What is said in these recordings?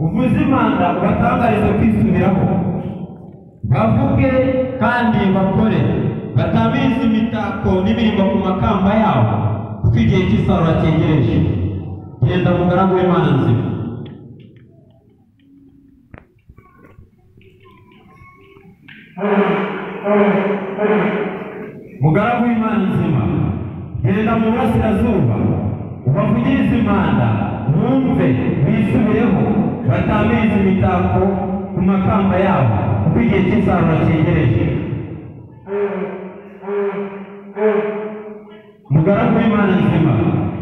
uvuze imana ubatangarize kwisubiraho bavuge kandi bakore batamirize imitako n'imirimbo ku makamba yabo kuko igihe cy'isarura cyegereje genda mugaragu w'imana nzima mugaragu w'imana nzima genda mu burasirazuba ubavugirize imana bumve bisubireho batamirize imitako ku makamba yabo kuko igihe cy'isarura cyegereje mugaragu w'imana nzima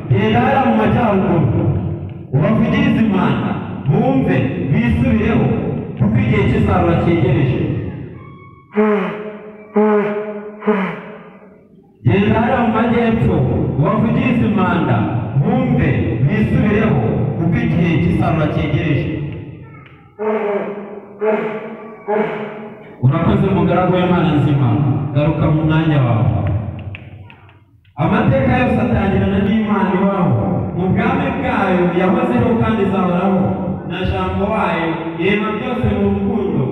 genda hariya mu majyaruguru ubavugirize imana bumve bisubireho kuko igihe cy'isarura cyegereje genda hariya mu majyepfo ubavugirize imana bumve bisubireho kuko igihe cy'isarura cyegereje urakoze mugaragu w'imana nzima garuka mu mwanya wawe amateka yose atangirana n'imana ibaho mu bwami bwayo yahozeho kandi izahoraho na jambo wayo irema byose mu rukundo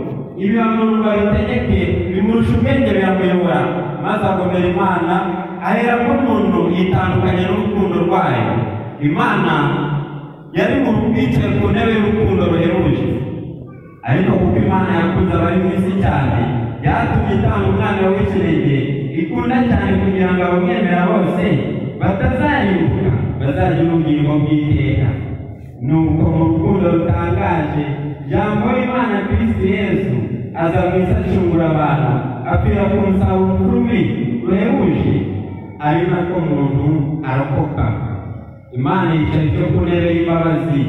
ibihano babitegeke bimurusha ubwenge biramuyobora maze agomera imana aherako umuntu yitandukanye n'urukundo rwayo imana yari mu rwicaye ku ntebe y'urukundo ruhebuje ariko kuko imana yakunze abari mu isi cyane yatumye itanga umwana w'ikirenge ikunda cyane kugira ngo abamwemera bose batazarimbuka bazagira ubugingo bw'iteka nuko mu rukundo rutangaje jambo y'imana kirisi yesu aza mu isi acungura abantu apfira ku musaruro mubi ruhebuje ari nako muntu arakoka imana yicaye cyo ku ntebe y'imbabazi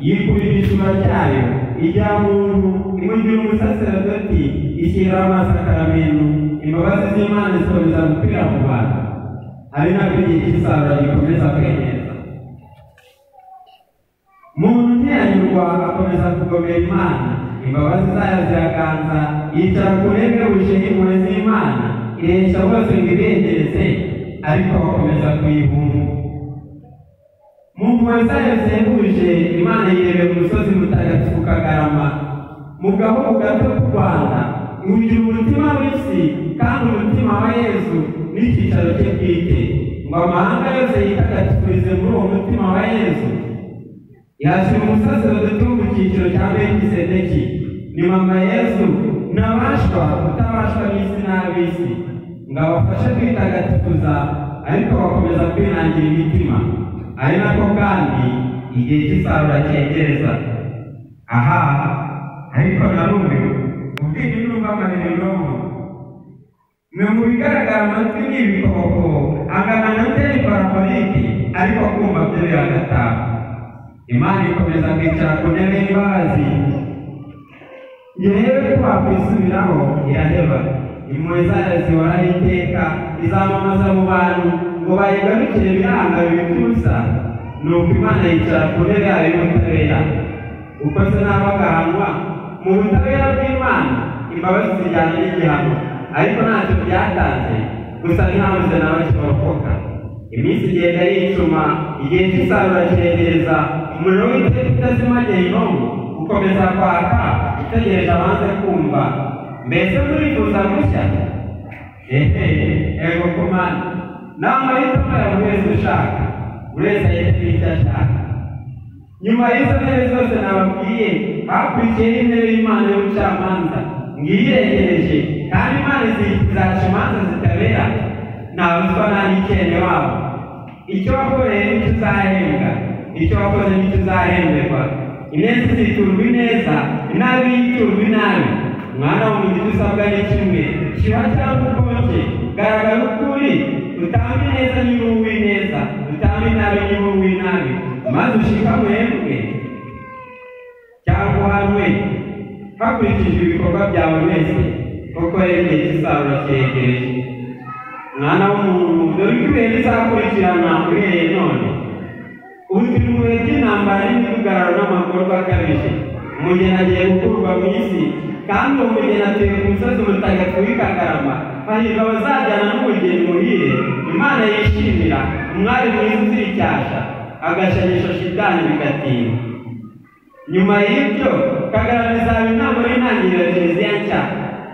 yikurira icyuma cyayo ijya muntu imugira umusaserdoti ishyiraho amasakaramentu imbabazi z'imana zikomeza gukwira mu bantu ari nabyo igihe cy'isarura gikomeza kweneza muntu ntiyanyurwa akomeza kugomera imana imbabazi zayo ziraganza yicara ku ntebe bujeho impuhwe z'imana ireshya bose ngo ibengereze ariko bakomeza kuyibumba mu mpuhwe zayo zihebuje imana yirebeye ku musozi mutagatifu kagarama mu gahugu gato k'u rwanda ihugira umutima w'isi kandi umutima wa yezu n'icyicaro cye bwite ngo amahanga yose yitagatifurize muri uwo mutima wa yezu yashyira umusozi badutu mu cyiciro cya melkisedeki ni mama yezu nabashwa kutabashwa n'isi n'ab'isi ngo abafashe kwitagatifuza ariko bakomeza kwinangira imitima ari nako kandi igihe cy'isarura cyegereza aha ariko narumiwe ubwenge n'ubw'amarironko ni mu bigaragara amatwi ni ibikoko angana na teri parapoliki ariko kumva byo biragataha imana ikomeza kwicara ku ntebe y'imbabazi yewe ko wakwisubiraho iraheba impuhwe zayo zihoraho iteka izamamaza mu bantu ngo bayigarukire biranga bibita ubusa ni uko imana yicara ku ntebe yayo y'ubutabera uko se naho agahanwa mu butabera bw'imana imbabazi zijyana n'igihano ariko ntacyo byatanze gusa ntihabuze na bake barokoka iminsi igenda yicuma igihe cy'isarura kiregereza umuriro w'iteka utazimageye inongo ukomeza kwaka utegereje abanze kumva mbese murifuza gushya ehe ego kumana n'amahitamo ya buri wese ushaka buri wese ahita icyo ashaka nyuma y'izo ntebe zose nababwiye bakurikiyeho intebe y'imana y'ubucamanza ngiyiregereje kandi imana izaca imanza zitabera nta ruswa nta n'ikene wabo icyo wakoreye nicyo uzahembwa icyo wakoze nicyo uzahemberwa ineza iziturwa ineza inabi yiturwa inabi mwana w'umuntu icyo usabwa ni kimwe kiba cyangwa ukonje garagara ukuri utambe neza niba uwi neza utambe nabi niba uwi nabi maze ushikamuhembwe cyangwa uhanwe hakurikijwe ibikorwa byawe wese kuko rero igihe cy'isarura cyegereje mwana w'umuntu dore ko ibihe bizakurikirana uhereye none ubutumwe bw'intambara n'imidugararo n'amagorwa akabije umugeni agiye gukurwa mu isi kandi uwo mugeni atuye ku musozi mutagatifu w'ikagarama hahirwa abazajyana n'umugeni muhire imana yishimira umwari mwiza uzira icyasha agashanyisha shitani bigatinda nyuma y'ibyo kagarama izaba inama y'intangiriro ya kiliziya nshya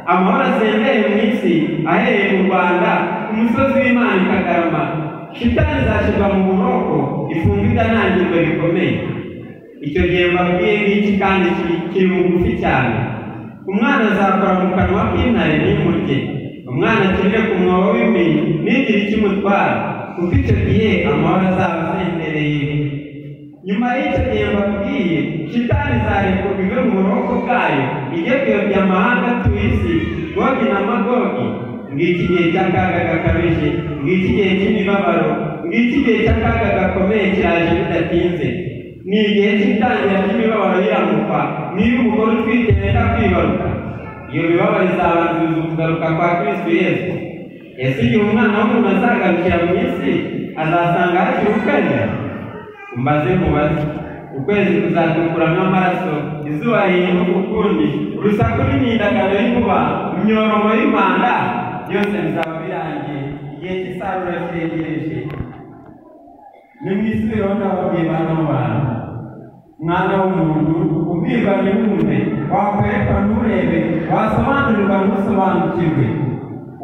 amahoro asendeye mu isi ahereye mu rwanda ku musozi w'imana i kagarama shitani izashyirwa mu buroko ifungwa idanangirwa bikomeye icyo gihe mbabwiye ngiki kandi ki- kiri bugufi cyane umwana azakora mu kanwa k'intare n'imurye umwana akinire ku mwobo w'imbere n'igire ikimutwara kuko icyo gihe amahoro azaba asendereye nyuma y'icyo gihe mbabwiye shitani izarekurwa ive mu buroko bwayo ijye kuyobya amahanga atuye isi gogi na magogi ngiki gihe cy'akaga gakabije ngiki gihe cy'imibabaro ngiki gihe cy'akaga gakomeye kiraje bidatinze ni igihe cy'itangira ry'imibabaro y'iramuka niba umugore utwite wenda kwibaruka iyo mibabaro izabanziriza ukugaruka kwa kristo yesu ese igihe umwana w'umuntu azagarukira mu isi azasanga hakiri ukwemera umbaze mubaze ukwezi kuzatukura nk'amaraso izuba rihinda ukundi urusaku n'imyidagaduro y'inkuba imyoromo y'imanda byose bizaba birangiye igihe cy'isarura kiregereje ni mu isi rero ndababwiye bano bantu mwana w'umuntu ubwirwa ntiwumve wakwerekwa nturebe wasobanurirwa ntusobanukirwe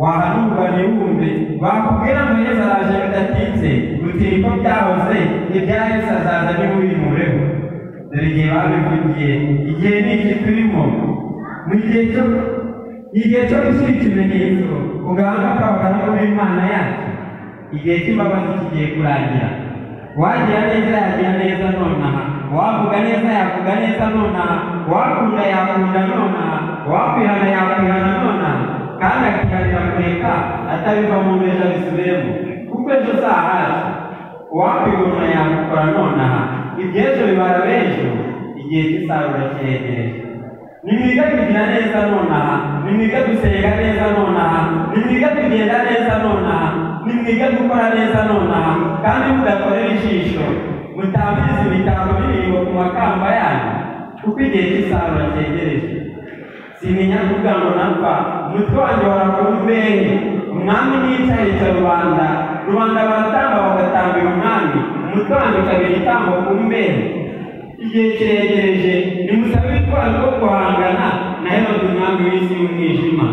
wahanurwa ntiwumve bakubwira ngo yesu araje bidatinze gutira uko byahoze ibya yesu azaza ntimubimureho dore igihe babivugiye igihe ni iki turimo mu gihe cyo igihe cyo gushyira ikimenyetso ku gahanga k'abagaragu b'imana yacu igihe cy'imbabazi kigiye kurangira uwagira neza yagira neza nonaha uwavuga neza yavuga neza nonaha uwakunda yakunda nonaha uwakwihana yakwihana nonaha kandi akiharira kureka atabiva mu mbeja bisubiremo kuko ejo zahaje uwakwigomwa yakukora nonaha iby'ejo bibara b'ejo igihe cy'isarura kiregereje nimwiga kugira neza nonaha nimwiga gusenga neza nonaha nimwiga kugenda neza nonaha nimwiga gukora neza nonaha kandi mudakorera ijisho mutambiza ibitambo biririmbo ku makamba yanyu kuko igihe cy'isarura cyegereje simenya kuvuga ngo napfa umutwe wanjye warakora imbehe umwami n'icyahita rubanda rubanda baratamba bagatambira umwami umutwe wanjye ukabera itambo ku mbehe igihe kiregereje nimusabe ubutwari bwo guhangana na herode umwami w'isi y'umwijima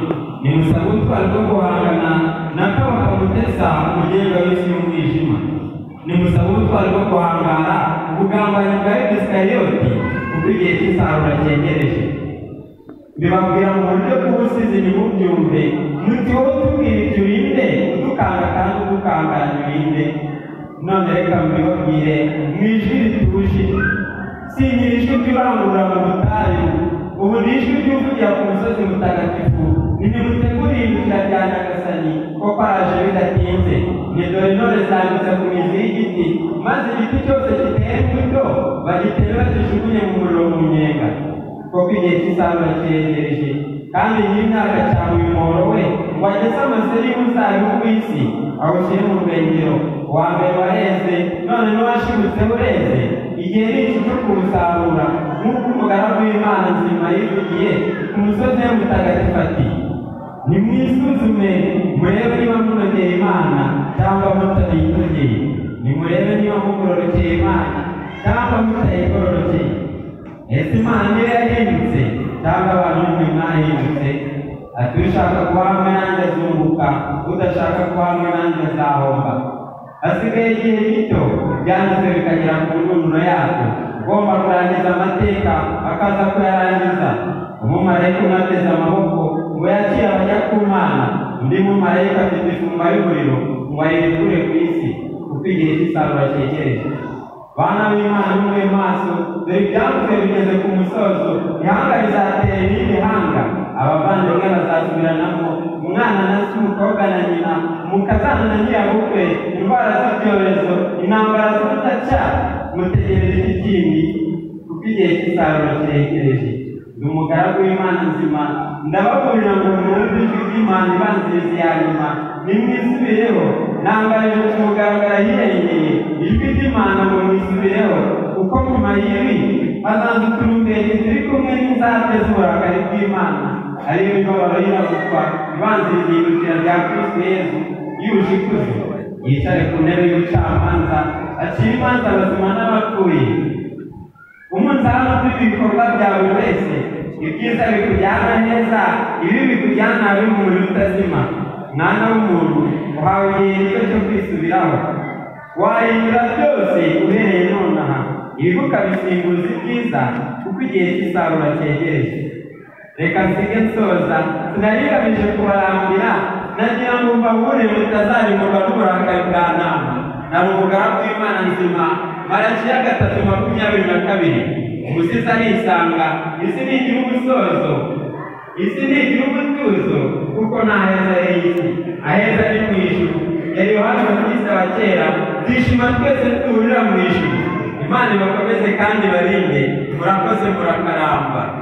nimusabe ubutwari bwo guhangana na kabaka mutesa umugenga w'isi y'umwijima nimusabe ubutwari bwo guhangana ubugambanyi bwa egisikayoti kuko igihe cy'isarura cyegereje bibabwira mu buryo bw'ubusizi ntimubyumve muti wowe utubwira ibyo urinde udukanga kandi udukanganya urinde none reka mbibabwire mu ijwi rituje si ni ijwi ry'urangurura mu butayu ubu ni ijwi ry'uvugira ku musozi mutagatifu ntimuteguriye inzira rya nyagasani ko kwaraje bidatinze ni dore intore zanditse ku mizi y'igiti maze igiti cyose giteye imbuto bagitere bagijugunye mu muriro mu nyenga kuko igihe cy'isarura kiregereje kandi nyir'imyaka cyane uyu muhoro we ngo ageze amaserimu zayo ku isi awushyire mu rwengero uwa mbere wareze none n'uwashibutse ureze igihe ni iki cyo kuwusarura nk'uko umugaragu w'imana nzima yivugiye ku musozi we mutagatifu ati nimwisuzume murebe niba munogeye imana cyangwa mutayinogeye nimurebe niba mugororokeye imana cyangwa mutayigororokeye ese imana niyo yahindutse cyangwa abantu mwe mwahindutse ati ushaka kuba hamwe nanjye azunguka udashaka kuba hamwe nanjye azahomba hasigaye igihe gito byanditswe bikagera ku ndunduro yabyo ugomba kurangiza amateka akaza kuyarangiza umumarayika umwe ateze amaboko ngo yakire abajya ku mana undi mumarayika afite ifumba y'umuriro ngo ayirekure ku isi kuko igihe cy'isarura cyegereje bana b'imana nimube maso dore ibyavuzwe bigeze ku musozo ihanga rizatera n'imihanga abavandimwe bazasubiranamo umwana na se umukobwa na nyina mukazana na nyirabukwe indwara z'ibyorezo intambara z'ubudaca mutegereze iki kindi kuko igihe cy'isarura kiregereje ndi umugaragu w'imana nzima ndababurira ngo mwumve ijwi ry'imana ibanziriza iya nyuma nimwisubireho nangarije ku mugaragara hirengeye ijwi ry'imana ngo mwisubireho kuko mu mayibi hazaza uturumbeti turi kumwe n'inzate z'uburakari bw'imana ariyo mibabaro y'irabukwa ibanziriza ihindukira rya kristo yezu yuje ikuzo yicare ku ntebe y'ubucamanza acira imanza abazima n'abapfuye umunzani upima ibikorwa bya buri wese ibyiza bikujyana neza ibi bikujyana bibi mu buryo utazima mwana w'umuntu uhawe igihe gito cyo kwisubiraho wayinyura byose uhereye nonaha ibibuka bisimbuza ibyiza kuko igihe cy'isarura cyegereje reka nsige nsoza sinari ngamije kubarambira nagira ngo mbabure mutazarimuka n'uburakari bwa nama na umugambi w'imana nzima marakiya gatatu makumyabiri na kabiri umusiza nisanga isi ni igihugu sozo isi ni igihugu tuzo kuko nta heza y'isi aheza ni mu ijuru yari yohana umukristo wa kera twishima twese duhurira mu ijuru imana ibakomeze kandi barinde murakoze murakaramba